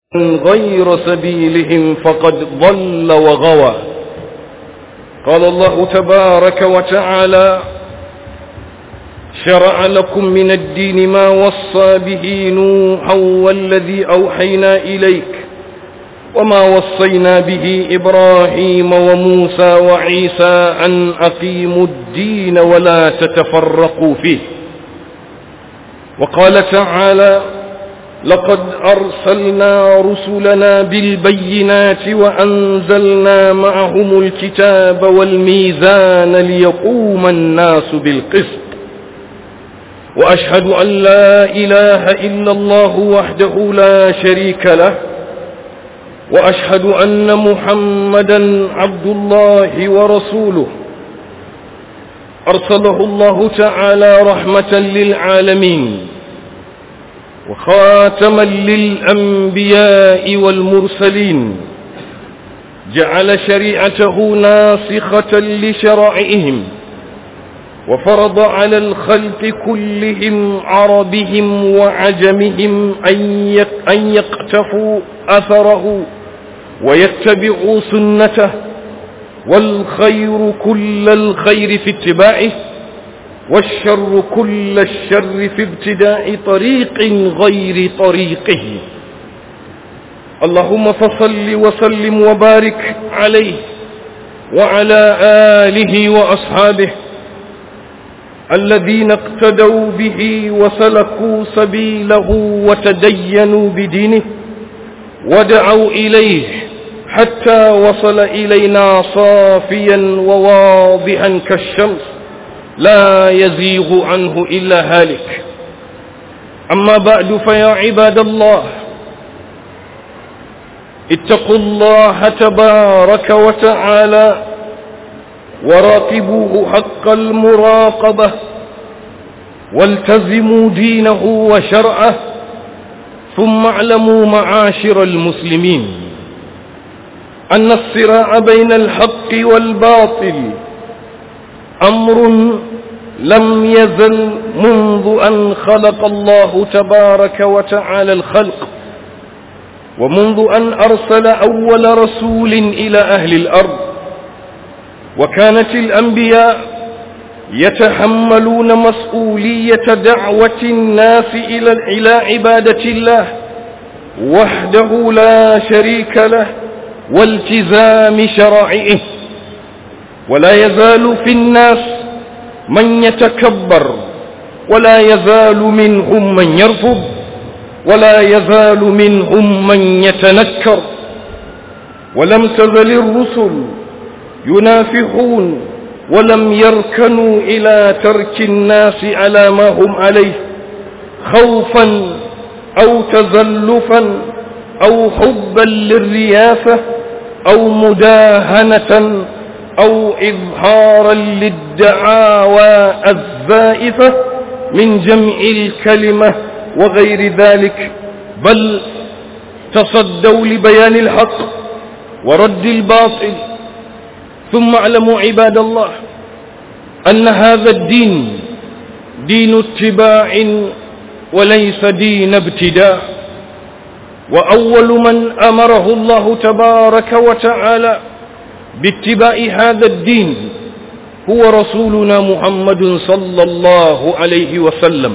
غير سبيلهم فقد ضل وغوى قال الله تبارك وتعالى شرع لكم من الدين ما وصى به نوحا والذي أوحينا إليك وما وصينا به إبراهيم وموسى وعيسى أن أقيموا الدين ولا تتفرقوا فيه وقال تعالى لقد أرسلنا رسلنا بالبينات وأنزلنا معهم الكتاب والميزان ليقوم الناس بالقسط وأشهد أن لا إله إلا الله وحده لا شريك له وأشهد أن محمدا عبد الله ورسوله أرسله الله تعالى رحمة للعالمين وخاتما للأنبياء والمرسلين جعل شريعته ناسخة لشرائعهم وفرض على الخلق كلهم عربهم وعجمهم أن يقتفوا أثره ويتبعوا سنته والخير كل الخير في اتباعه والشر كل الشر في ابتداء طريق غير طريقه اللهم فصل وسلم وبارك عليه وعلى آله وأصحابه الذين اقتدوا به وسلكوا سبيله وتدينوا بدينه ودعوا إليه حتى وصل إلينا صافيا وواضحا كالشمس لا يزيغ عنه إلا هالك أما بعد فيا عباد الله اتقوا الله تبارك وتعالى وراقبوه حق المراقبة والتزموا دينه وشرعه ثم اعلموا معاشر المسلمين أن الصراع بين الحق والباطل أمر لم يزل منذ أن خلق الله تبارك وتعالى الخلق ومنذ أن أرسل أول رسول إلى أهل الأرض وكانت الأنبياء يتحملون مسؤولية دعوة الناس إلى إلى عبادة الله وحده لا شريك له والتزام شرائعه ولا يزال في الناس من يتكبر ولا يزال منهم من يرفض ولا يزال منهم من يتنكر ولم تزل الرسل ينافحون ولم يركنوا إلى ترك الناس على ما هم عليه خوفا أو تزلفا أو حبا للرياسة أو مداهنة أو إظهارا للدعاوى الزائفة من جمع الكلمة وغير ذلك بل تصدوا لبيان الحق ورد الباطل ثم اعلموا عباد الله أن هذا الدين دين اتباع وليس دين ابتداء وأول من أمره الله تبارك وتعالى باتباع هذا الدين هو رسولنا محمد صلى الله عليه وسلم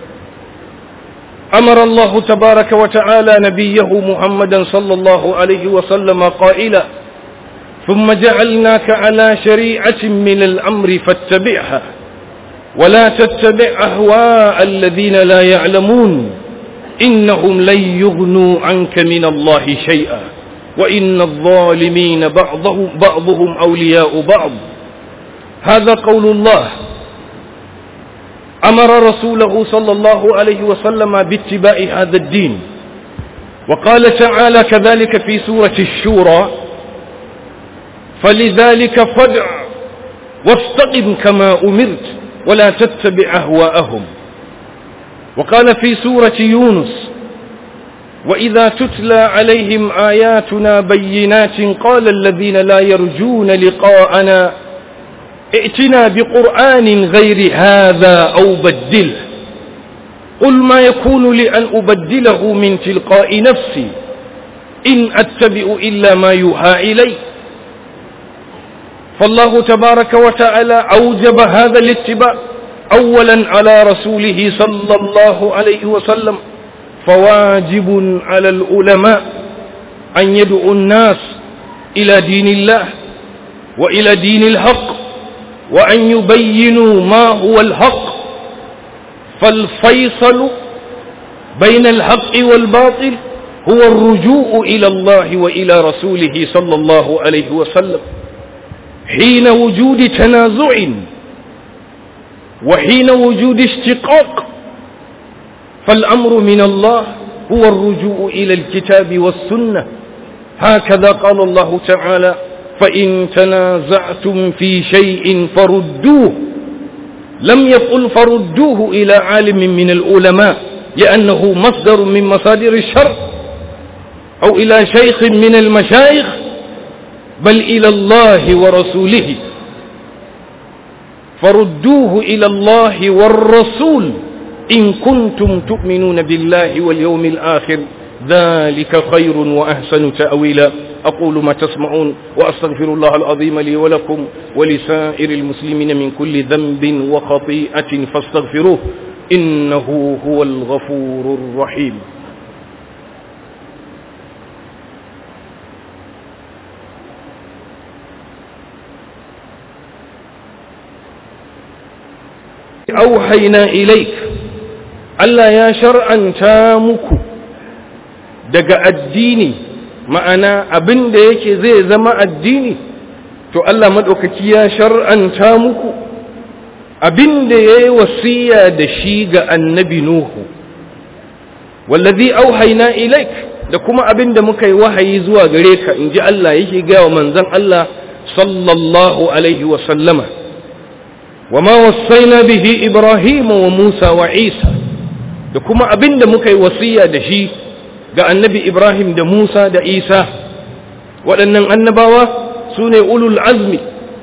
أمر الله تبارك وتعالى نبيه محمدا صلى الله عليه وسلم قائلا ثم جعلناك على شريعة من الأمر فاتبعها ولا تتبع أهواء الذين لا يعلمون إنهم لن يغنوا عنك من الله شيئا وإن الظالمين بعضهم, بعضهم أولياء بعض هذا قول الله أمر رسوله صلى الله عليه وسلم باتباع هذا الدين وقال تعالى كذلك في سورة الشورى فلذلك فدع واستقم كما أمرت ولا تتبع أهواءهم وقال في سورة يونس وإذا تتلى عليهم آياتنا بينات قال الذين لا يرجون لقاءنا ائتنا بقرآن غير هذا أو بدله قل ما يكون لي أن أبدله من تلقاء نفسي إن أتبع إلا ما يوحى إلي فالله تبارك وتعالى أوجب هذا الاتباع أولا على رسوله صلى الله عليه وسلم فواجب على العلماء أن يدعوا الناس إلى دين الله وإلى دين الحق وأن يبينوا ما هو الحق فالفيصل بين الحق والباطل هو الرجوع إلى الله وإلى رسوله صلى الله عليه وسلم حين وجود تنازع وحين وجود اشتقاق فالأمر من الله هو الرجوع إلى الكتاب والسنة هكذا قال الله تعالى فإن تنازعتم في شيء فردوه لم يقل فردوه إلى عالم من العلماء لأنه مصدر من مصادر الشر أو إلى شيخ من المشايخ بل إلى الله ورسوله فردوه إلى الله والرسول إن كنتم تؤمنون بالله واليوم الآخر ذلك خير وأحسن تأويلا أقول ما تسمعون وأستغفر الله العظيم لي ولكم ولسائر المسلمين من كل ذنب وخطيئة فاستغفروه إنه هو الغفور الرحيم أوحينا إليك ألا يا شرعا تامك daga addini ma'ana abin da yake zai zama addini to Allah maɗaukaki ya shar'anta muku abin da ya yi wasiya da shi ga annabi Nuhu wallazi auhaina ilaik da kuma abin da muka yi wahayi zuwa gare ka in ji Allah yake gaya wa manzon Allah sallallahu alaihi wa sallama wa ma wasaina bihi Ibrahim wa Musa wa Isa da kuma abin da muka yi wasiya da shi ga annabi Ibrahim da Musa da Isa waɗannan annabawa su ne ulul azmi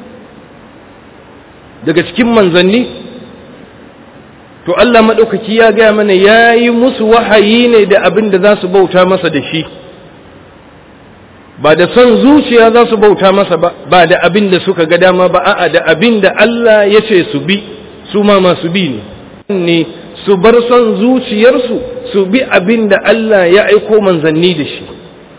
daga cikin manzanni to Allah maɗaukaki ya gaya mana ya yi musu wahayi ne da abin da za su bauta masa da shi ba da son zuciya za su bauta masa ba ba da abin da suka ga dama ba a'a da abin da Allah ya ce su bi su ma masu bi ne ne su bar son zuciyarsu su bi abin da Allah ya aiko manzanni da shi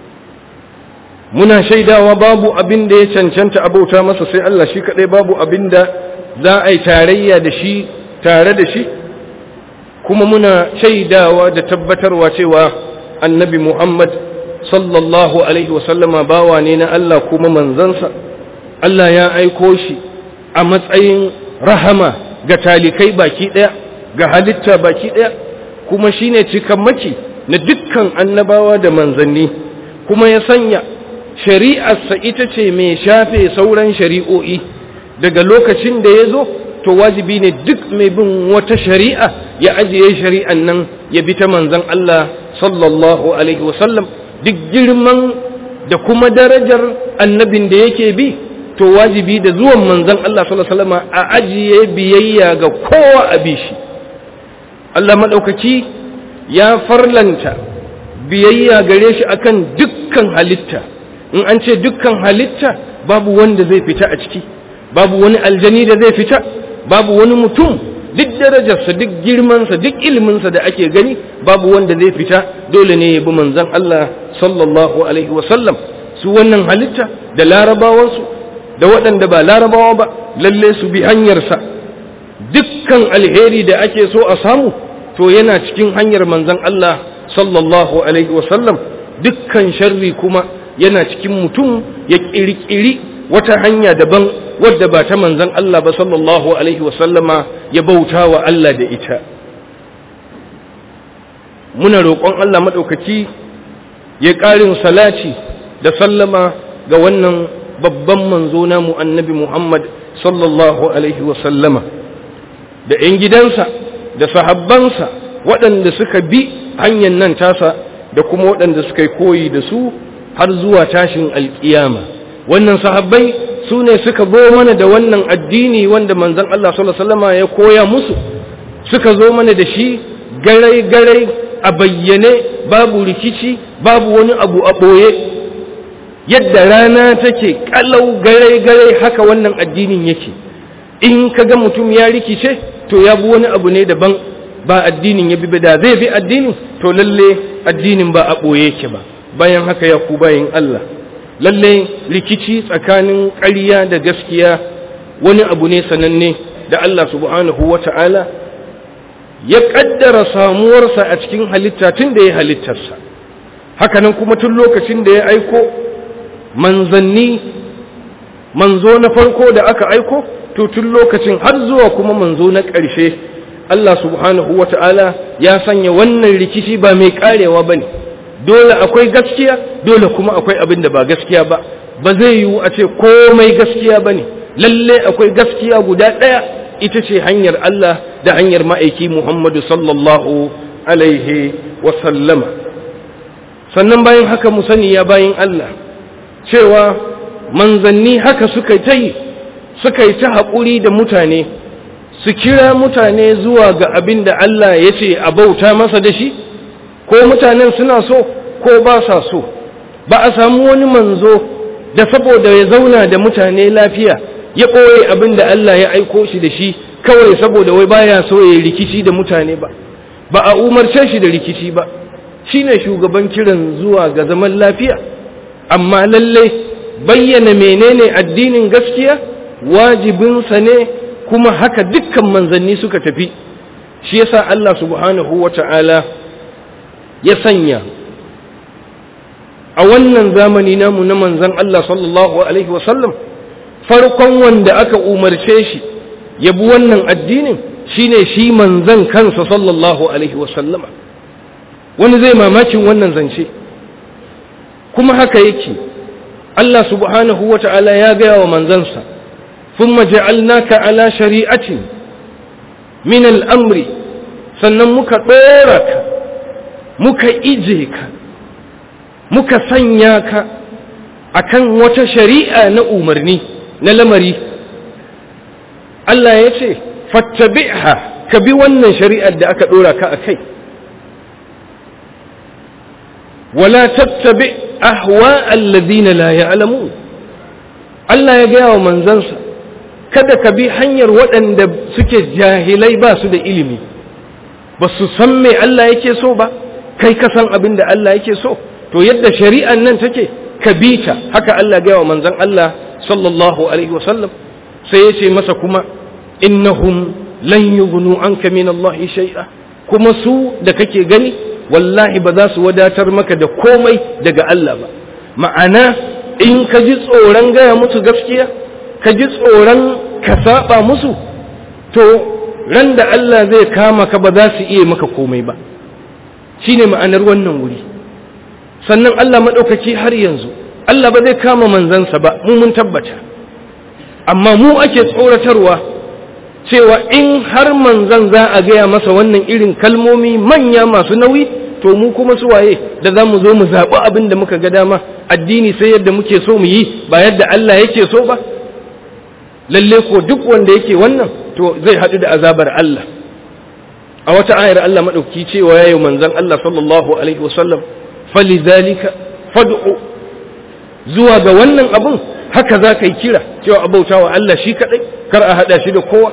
muna shaidawa babu abin da ya cancanta abauta masa sai Allah shi kadai babu abin da za a yi tarayya da shi tare da shi kuma muna shaidawa da tabbatarwa cewa annabi Muhammad sallallahu alaihi wasallama bawa ne na Allah kuma manzansa Allah ya aiko shi a matsayin rahama ga talikai baki daya ga halitta baki daya kuma shine cikammaki na dukkan annabawa da manzanni kuma ya sanya shari'arsa ita ce mai shafe sauran shari'o'i daga lokacin da ya zo to wajibi ne duk mai bin wata shari'a ya ajiye shari'an nan ya bi ta manzan Allah sallallahu alaihi wasallam duk girman da kuma darajar annabin da yake bi to wajibi da zuwan manzan Allah sallallahu alaihi wasallam a ajiye biyayya ga kowa a bi shi Allah maɗaukaki ya farlanta biyayya gare shi akan dukkan halitta in an ce dukkan halitta babu wanda zai fita a ciki babu wani aljani da zai fita babu wani mutum duk darajarsa duk girmansa duk ilminsa da ake gani babu wanda zai fita dole ne ya bi manzon Allah sallallahu alaihi wasallam su wannan halitta da larabawansu da waɗanda ba larabawa ba lalle su bi hanyarsa dukkan alheri da ake so a samu to yana cikin hanyar manzon Allah sallallahu alaihi wasallam dukkan sharri kuma yana cikin mutum ya ƙirƙiri wata hanya daban wadda ba ta manzon Allah ba sallallahu alaihi wasallama ya bauta wa Allah da ita muna roƙon Allah maɗaukaki ya ƙarin salaci da sallama ga wannan babban manzo namu annabi Muhammad sallallahu alaihi wasallama da ‘yan gidansa da sahabbansa waɗanda suka bi hanyar nan tasa da kuma waɗanda suka yi koyi da su har zuwa tashin alƙiyama wannan sahabbai su ne suka zo mana da wannan addini wanda manzon Allah sallallahu alaihi wasallama ya koya musu suka zo mana da shi garai garai a bayyane babu rikici babu wani abu a ɓoye yadda rana take kalau gare-gare haka wannan addinin yake in ka ga mutum ya rikice to ya bi wani abu ne daban ba addinin ya bi da zai bi addinin to lalle addinin ba a ɓoye yake ba bayan haka ya ku bayin Allah lalle rikici tsakanin ƙarya da gaskiya wani abu ne sananne da Allah subhanahu wa ta'ala ya ƙaddara samuwarsa a cikin halitta tun da ya halittarsa hakanan kuma tun lokacin da ya aiko manzanni manzo na farko da aka aiko to tun lokacin har zuwa kuma manzo na ƙarshe Allah subhanahu wa ta'ala ya sanya wannan rikici ba mai ƙarewa ba ne dole akwai gaskiya dole kuma akwai abin da ba gaskiya ba ba zai yiwu a ce komai gaskiya ba ne lalle akwai gaskiya guda ɗaya ita ce hanyar Allah da hanyar ma'aiki Muhammadu sallallahu alaihi wasallama sannan bayan haka mu sani ya bayan Allah cewa manzanni haka suka ta yi suka yi ta haƙuri da mutane su kira mutane zuwa ga abin da Allah ya ce a bauta masa da shi ko mutanen suna so ko ba sa so ba a samu wani manzo da saboda ya zauna da mutane lafiya ya ɓoye abin da Allah ya aiko shi da shi kawai saboda wai baya so ya rikici da mutane ba ba a umarce shi da rikici ba shine shugaban kiran zuwa ga zaman lafiya amma lallai bayyana menene addinin gaskiya wajibinsa ne kuma haka dukkan manzanni suka tafi shi yasa Allah subhanahu wata'ala ya sanya a wannan zamani namu na manzan Allah sallallahu alaihi wasallam farkon wanda aka umarce shi ya bi wannan addinin shine shi manzan kansa sallallahu alaihi wasallama wani zai mamakin wannan zance kuma haka yake Allah subhanahu wa ta'ala ya gaya wa manzansa thumma ja'alnaka ala shari'atin min al'amri sannan muka ɗora ka muka ije ka muka sanya ka akan wata shari'a na umarni na lamari Allah ya ce fattabi'ha ka bi wannan shari'ar da aka ɗora ka a kai wala tattabi ahwa alladhina la ya'lamun Allah ya gaya wa manzansa kada ka bi hanyar waɗanda suke jahilai ba su da ilimi ba su san me Allah yake so ba kai ka san abin da Allah yake so to yadda shari'an nan take ka bi ta haka Allah gaya wa manzan Allah sallallahu alaihi wasallam sai ya ce masa kuma innahum lan yughnu anka min Allah shay'a kuma su da kake gani wallahi ba za su wadatar maka da komai daga Allah ba ma'ana in ka ji tsoron gaya musu gaskiya ka ji tsoron ka saba musu to ran da Allah zai kama ka ba za su iya maka komai ba shine ma'anar wannan wuri sannan Allah maɗaukaki har yanzu Allah ba zai kama manzansa ba mu mun tabbata amma mu ake tsoratarwa cewa in har manzan za a gaya masa wannan irin kalmomi manya masu nauyi to mu kuma su waye da za mu zo mu zaɓi abin da muka ga dama addini sai yadda muke so mu yi ba yadda Allah yake so ba lalle ko duk wanda yake wannan to zai haɗu da azabar Allah a wata ayar Allah maɗauki cewa ya yi manzan Allah sallallahu alaihi wasallam falizalika fad'u zuwa ga wannan abun haka za ka yi kira cewa abautawa Allah shi kaɗai kar a haɗa shi da kowa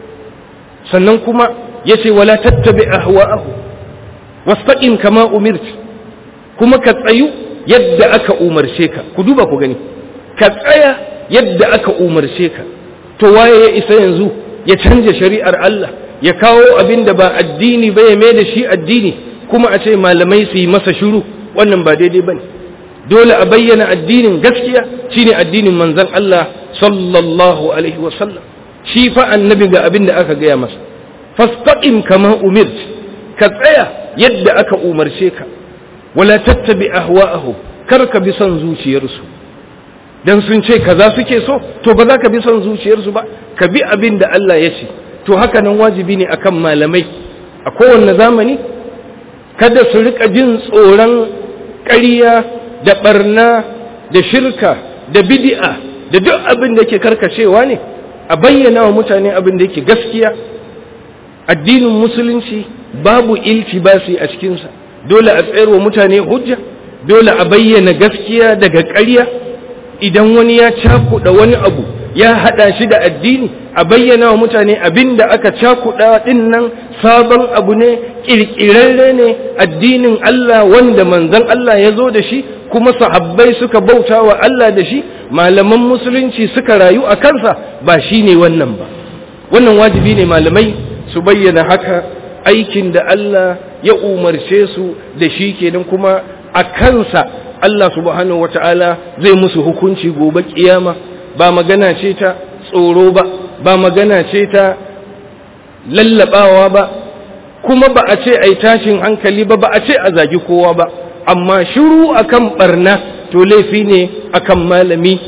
sannan kuma ya ce wala tattabi ahwa'ahu wastaqim kama umirt kuma ka tsayu yadda aka umarce ka ku duba ku gani ka tsaya yadda aka umarce ka to waye ya isa yanzu ya canja shari'ar Allah ya kawo abin da ba addini ba ya mai da shi addini kuma a ce malamai su yi masa shiru wannan ba daidai bane dole a bayyana addinin gaskiya shine addinin manzon Allah sallallahu alaihi wasallam shi fa annabi ga abin da aka gaya masa fastaqim kama umirt ka tsaya yadda aka umarce ka wala tattabi ahwa'ahum kar ka bi son zuciyarsu dan sun ce kaza suke so to ba za ka bi son zuciyarsu ba ka bi abin da Allah ya ce to haka nan wajibi ne akan malamai a kowanne zamani kada su rika jin tsoron ƙarya da barna da shirka da bid'a da duk abin da yake karkacewa ne a bayyana wa mutane abin da yake gaskiya addinin musulunci babu iltibasi a cikinsa dole a tsayar wa mutane hujja dole a bayyana gaskiya daga ƙarya idan wani ya cakuɗa wani abu ya haɗa shi da addini a bayyana wa mutane abin da aka cakuɗa ɗin nan sabon abu ne ƙirƙirarre ne addinin Allah wanda manzon Allah ya zo da shi kuma sahabbai suka bauta wa Allah da shi malaman musulunci suka rayu a kansa ba shi ne wannan ba wannan wajibi ne malamai su bayyana haka aikin da Allah ya umarce su da shi kenan kuma a kansa Allah subhanahu wata'ala zai musu hukunci gobe kiyama ba magana ce ta tsoro ba ba magana ce ta lallabawa ba kuma ba a ce ai tashin hankali ba ba a ce a zagi kowa ba amma shiru akan barna to laifi ne akan malami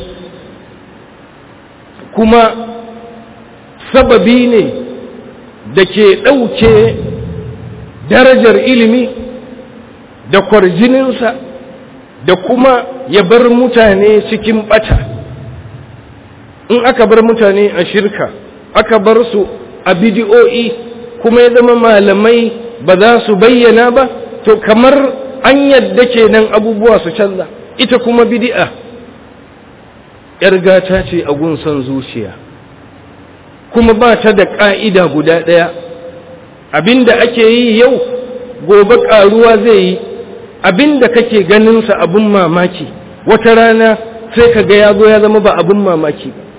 kuma sababi ne da ke ɗauke darajar ilimi da kwarjininsa da kuma ya bar mutane cikin ɓata in aka bar mutane a shirka aka bar su a bidiyo'i kuma ya zama malamai ba za su bayyana ba to kamar an yadda kenan abubuwa su canza ita kuma bidi'a ‘yar gata ce a gunsan zuciya kuma ba ta da ƙa'ida guda ɗaya abinda ake yi yau gobe ƙaruwa zai yi abinda kake ganinsa abin mamaki wata rana sai ka ga ya zo ya zama ba abin mamaki ba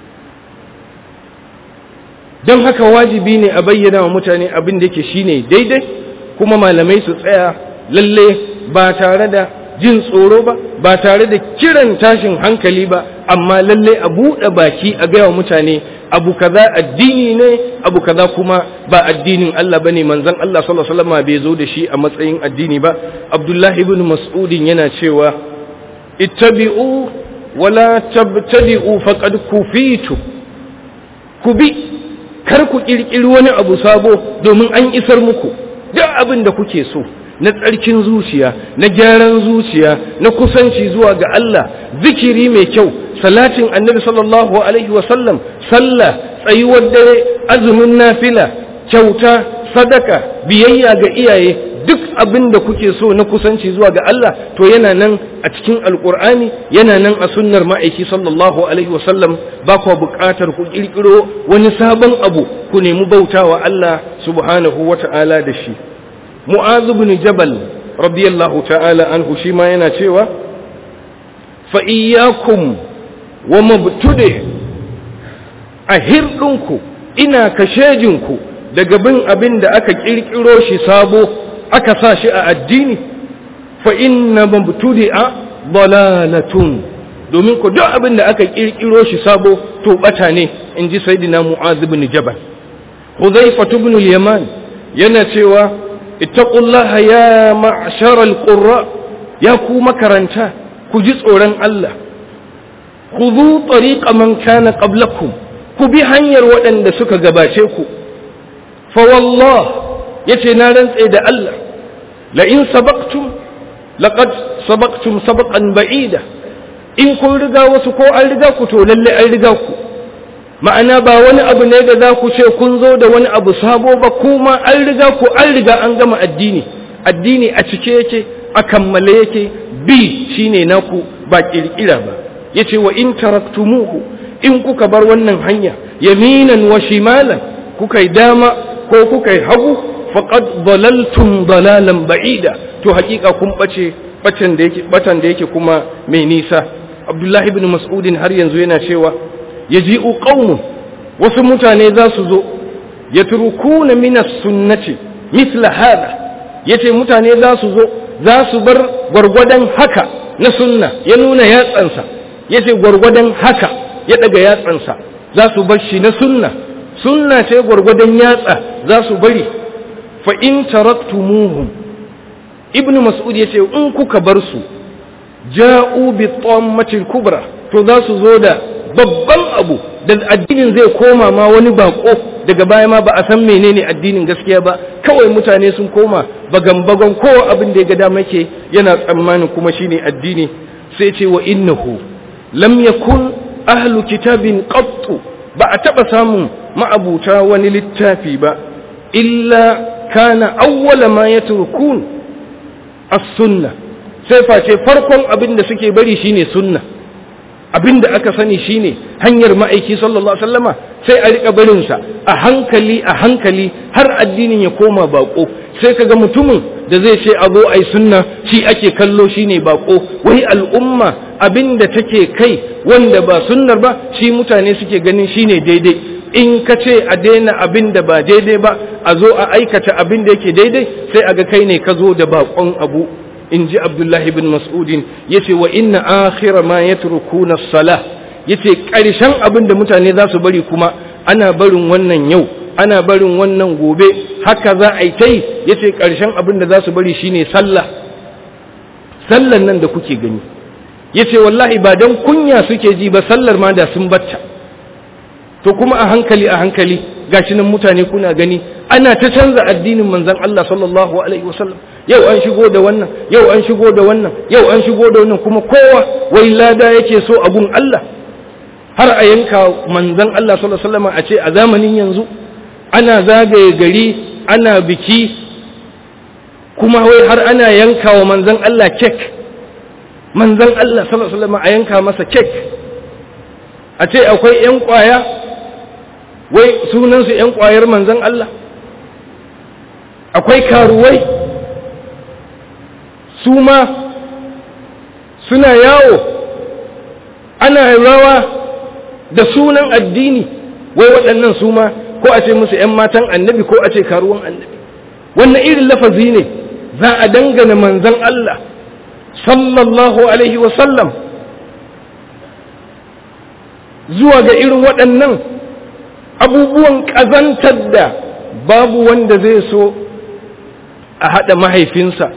don haka wajibi ne a bayyana wa mutane abin da yake shine daidai kuma malamai su tsaya lalle ba tare da jin tsoro ba ba tare da kiran tashin hankali ba amma lalle a buɗe baki a gaya wa mutane abu kaza addini ne abu kaza kuma ba addinin Allah bane manzon Allah sallallahu alaihi wasallam bai zo da shi a matsayin addini ba Abdullahi ibn Mas'udin yana cewa ittabi'u wala tabtadi'u faqad kufitu ku bi kar ku kirkiri wani abu sabo domin an isar muku duk abin da kuke so na tsarkin zuciya na gyaran zuciya na kusanci zuwa ga Allah zikiri mai kyau salatin annabi sallallahu alaihi wasallam sallah tsayuwar dare azumin nafila kyauta sadaka biyayya ga iyaye duk abin da kuke so na kusanci zuwa ga Allah to yana nan a cikin alkur'ani yana nan a sunnar ma'aiki sallallahu alaihi wasallam ba ku buƙatar ku ƙirƙiro wani sabon abu ku nemi bautawa Allah subhanahu wata'ala da shi mu'adh ibn jabal radiyallahu ta'ala anhu shi ma yana cewa fa iyyakum wa mabtude a hirdinku ina kashejinku daga bin abin da aka ƙirƙiro shi sabo aka sa shi a addini fa inna mabtudi'a dalalatun domin ku duk abin da aka kirkiro shi sabo to bata ne in ji sayyidina mu'adh ibn jabal hudhayfa ibn al-yaman yana cewa ittaqullaha ya ma'shar al-qurra ya ku makaranta ku ji tsoron Allah khudhu tariqa man kana qablakum ku bi hanyar waɗanda suka gabace ku fa wallah yace na rantse da Allah la in sabaqtum laqad sabaqtum sabaqan ba'ida in kun riga wasu ko an riga ku to lalle an riga ku ma'ana ba wani abu ne da za ku ce kun zo da wani abu sabo ba kuma an riga ku an riga an gama addini addini a cike yake a kammale yake bi shine naku ba kirkira ba yace wa in taraktumuhu in kuka bar wannan hanya yaminan wa shimalan kuka yi dama ko kuka yi hagu faqad dalaltum dalalan ba'ida to hakika kun bace batan da yake batan da yake kuma mai nisa Abdullahi ibn Mas'udin har yanzu yana cewa yaji'u qaumun wasu mutane za su zo yatrukuna min as-sunnati mithla hada yace mutane za su zo za su bar gwargwadon haka na sunna ya nuna yatsansa yace gwargwadon haka ya daga yatsansa za su bar shi na sunna sunna ce gwargwadon yatsa za su bari fa in taraktumuhum ibn mas'ud yace in kuka bar su ja'u bi tammatil kubra to za su zo da babban abu da addinin zai koma ma wani bako daga baya ma ba a san menene addinin gaskiya ba kawai mutane sun koma bagan bagan kowa abin da ya ga dama ke yana tsammanin kuma shine addini sai ce wa innahu lam yakun ahlu kitabin qattu ba a taba samun ma'abuta wani littafi ba illa kana awwala ma yatrukun as-sunna sai face farkon abin da suke bari shine sunna abin da aka sani shine hanyar ma'aiki sallallahu alaihi wasallama sai a rika barin sa a hankali a hankali har addinin ya koma bako sai kaga mutumin da zai ce a zo ai sunna shi ake kallo shine bako wai al'umma abin da take kai wanda ba sunnar ba shi mutane suke ganin shine daidai in ka ce a daina abin da ba daidai ba a zo a aikata abin da yake daidai sai a ga kai ne ka zo da bakon abu in ji abdullahi bin mas'udin ya ce wa inna akhira ma ya turkuna sala ya ce ƙarshen abin da mutane za su bari kuma ana barin wannan yau ana barin wannan gobe haka za a yi ta yi ya ce ƙarshen abin da za su bari shine sallah sallan nan da kuke gani ya ce wallahi ba don kunya suke ji ba sallar ma da sun batta to kuma a hankali a hankali gashi nan mutane kuna gani ana ta canza addinin manzon Allah sallallahu alaihi wasallam yau an shigo da wannan yau an shigo da wannan yau an shigo da wannan kuma kowa wai lada yake so abun Allah har a yanka manzon Allah sallallahu alaihi wasallam a ce a zamanin yanzu ana zagaye gari ana biki kuma wai har ana yanka wa manzon Allah kek manzon Allah sallallahu alaihi wasallam a yanka masa kek a ce akwai yan kwaya wai sunansu yan kwayar manzon Allah akwai karuwai su ma suna yawo ana rawa da sunan addini wai waɗannan su ma ko a ce musu ‘yan matan annabi ko a ce karuwan annabi wannan irin lafazi ne za a dangana manzan Allah sallallahu alaihi wasallam zuwa ga irin waɗannan abubuwan ƙazantar da babu wanda zai so a haɗa mahaifinsa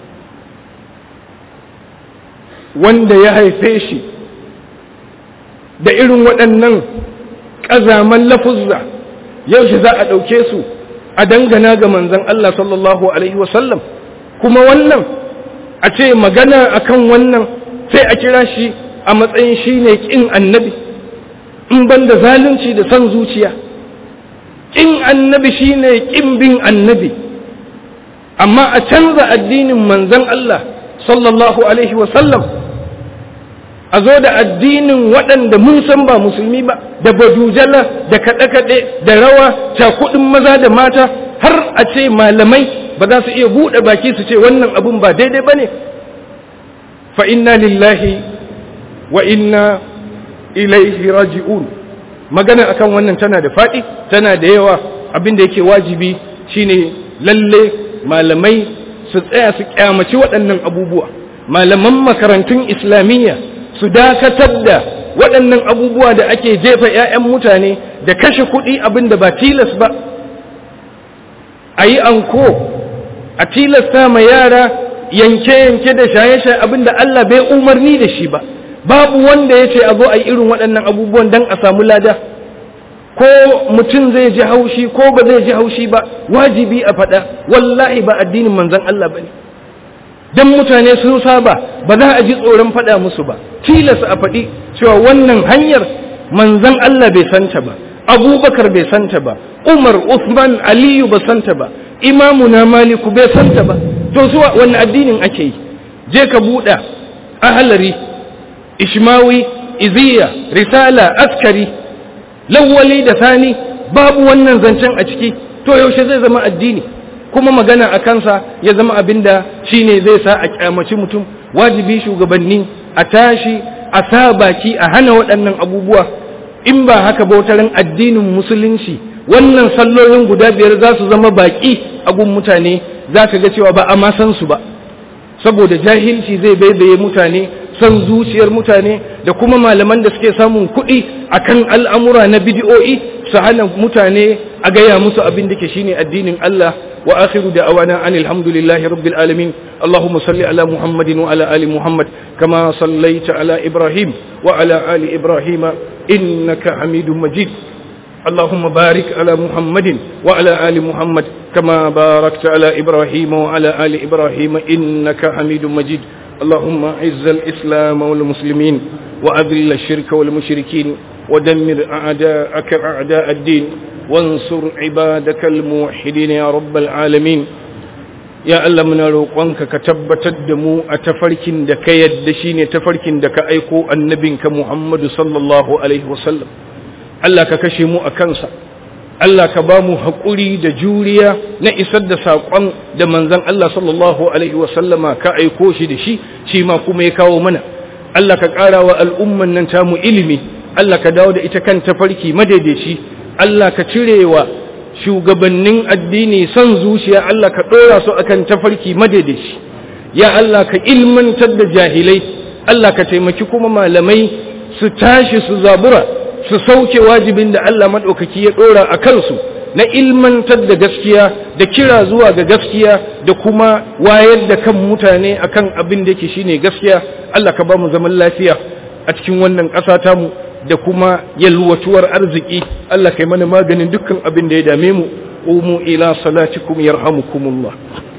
wanda ya haife shi da irin waɗannan ƙazaman lafuzza yaushe za a ɗauke su a dangana ga manzan Allah sallallahu Alaihi wasallam kuma wannan a ce magana akan wannan sai a kira shi a matsayin shi ne ƙin annabi in ban da zalunci da son zuciya ƙin annabi shi ne ƙin bin annabi amma a canza addinin manzan Allah sallallahu Alaihi wasallam a zo da addinin waɗanda mun san ba musulmi ba da badujala da kaɗe-kaɗe da rawa cakuɗin maza da mata har a ce malamai ba za su iya buɗe baki su ce wannan abun ba daidai ba ne fa inna lillahi wa inna ilaihi raji'un magana akan wannan tana da faɗi tana da yawa abin da yake wajibi shine lalle malamai su tsaya su kyamaci waɗannan abubuwa malaman makarantun islamiyya su dakatar da waɗannan abubuwa da ake jefa 'ya'yan mutane da kashe kuɗi abin da ba tilas ba a yi anko a tilasta ma yara yanke-yanke da shaye-shaye abin da Allah bai umarni da shi ba babu wanda ya ce a zo a yi irin waɗannan abubuwan don a samu lada ko mutum zai ji haushi ko ba zai ji haushi ba wajibi a faɗa wallahi ba addinin manzon Allah ba ne don mutane sun saba ba za a ji tsoron faɗa musu ba tilas a faɗi cewa wannan hanyar manzon Allah bai santa ba abubakar bai santa ba umar usman aliyu ba santa ba imamuna maliku bai santa ba to zuwa wannan addinin ake yi je ka buɗa ahalari ishmawi iziya risala askari lawwali da sani babu wannan zancen a ciki to yaushe zai zama addini kuma magana a kansa ya zama abin da shi ne zai sa a kyamaci mutum wajibi shugabanni a tashi a sa baki a hana waɗannan abubuwa in ba haka bautarin addinin musulunci wannan sallolin guda biyar za su zama baki a gun mutane za ka ga cewa ba a ma san su ba saboda jahilci zai baibaye mutane son zuciyar mutane da kuma malaman da suke samun kuɗi akan al'amura na bidiyo'i su hana mutane a gaya musu abin da ke shine addinin Allah wa akhiru da awana an alhamdulillahi rabbil alamin Allahumma salli ala Muhammadin wa ala ali Muhammad kama sallaita ala Ibrahim wa ala ali Ibrahim innaka Hamidum Majid اللهم بارك على محمد وعلى آل محمد كما باركت على إبراهيم وعلى آل إبراهيم إنك حميد مجيد اللهم عز الإسلام والمسلمين وأذل الشرك والمشركين ودمر أعداءك أعداء الدين وانصر عبادك الموحدين يا رب العالمين يا الله من روقنك كتبت الدمو أتفرك دك يدشين تفرك دك أيكو النبي كمحمد صلى الله عليه وسلم الله ككشمو أكنسا Allah ka ba mu haƙuri da juriya na isar da saƙon da manzan Allah sallallahu Alaihi wasallama ka aiko shi da shi, shi ma kuma ya kawo mana. Allah ka ƙara wa al'umman nan tamu ilimi, Allah ka dawo da ita kan tafarki madaidaici, Allah ka cire wa shugabannin addini son zuciya Allah ka ɗora su akan tafarki madaidaici. Ya Allah ka ilmantar da jahilai, Allah ka taimaki kuma malamai su tashi su zabura. su sauke wajibin da Allah maɗaukaki ya ɗora a kansu na ilmantar da gaskiya da kira zuwa ga gaskiya da kuma wayar da kan mutane akan abin da yake shine gaskiya Allah ka ba mu zaman lafiya a cikin wannan ƙasa tamu da kuma yalwatuwar arziki Allah kai mana maganin dukkan abin da ya dame mu umu ila salatikum yarhamukumullah